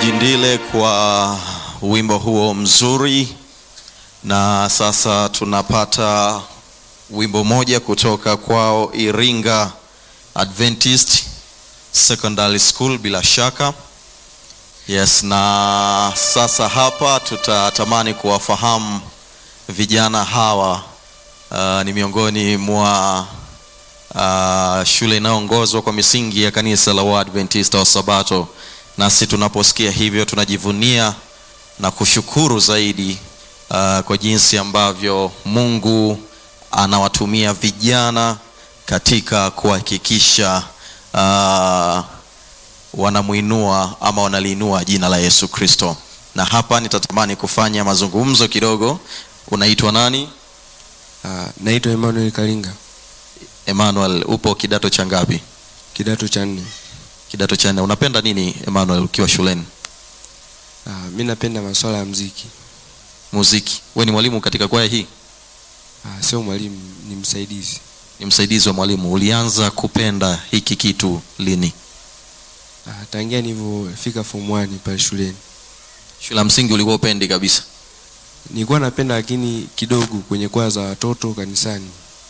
Jindile kwa wimbo huo mzuri, na sasa tunapata wimbo moja kutoka kwao Iringa Adventist Secondary School bila shaka. Yes, na sasa hapa tutatamani kuwafahamu vijana hawa. Uh, ni miongoni mwa uh, shule inayoongozwa kwa misingi ya kanisa la Waadventista wa Sabato. Nasi tunaposikia hivyo tunajivunia na kushukuru zaidi uh, kwa jinsi ambavyo Mungu anawatumia vijana katika kuhakikisha uh, wanamuinua ama wanaliinua jina la Yesu Kristo. Na hapa nitatamani kufanya mazungumzo kidogo. Unaitwa nani? Uh, naitwa Emmanuel Kalinga, Emmanuel, upo kidato cha ngapi? kidato cha nne. Kidato cha nne. Unapenda nini Emmanuel ukiwa shuleni? Uh, mi napenda masuala ya mziki. Muziki. We ni mwalimu katika kwaya hii? Uh, sio mwalimu, ni msaidizi. Ni msaidizi wa mwalimu. Ulianza kupenda hiki kitu lini? Uh, tangia nilivyofika form 1 pale shuleni Shule ya msingi ulikuwa upendi kabisa? nilikuwa napenda, lakini kidogo kwenye kwaya za watoto kanisani.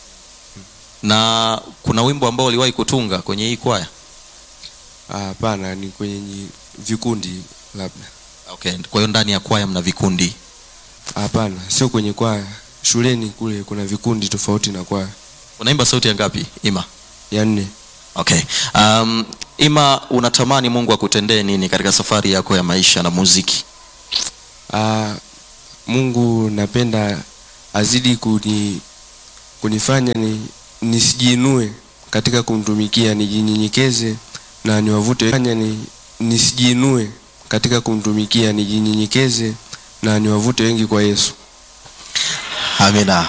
Na kuna wimbo ambao uliwahi kutunga kwenye hii kwaya? Ah, Hapana, ni kwenye nyi- vikundi labda. Okay. Kwa hiyo ndani ya kwaya mna vikundi. Hapana, sio kwenye kwaya. Shuleni kule kuna vikundi tofauti na kwaya. Unaimba sauti ya ngapi Ima? Ya nne. Okay. Um, Ima, unatamani Mungu akutendee nini katika safari yako ya maisha na muziki? Ah, Mungu napenda azidi kuni, kunifanya ni, nisijiinue katika kumtumikia, nijinyenyekeze na niwavute fanya ni, nisijiinue katika kumtumikia, nijinyenyekeze na niwavute wengi kwa Yesu. Amina.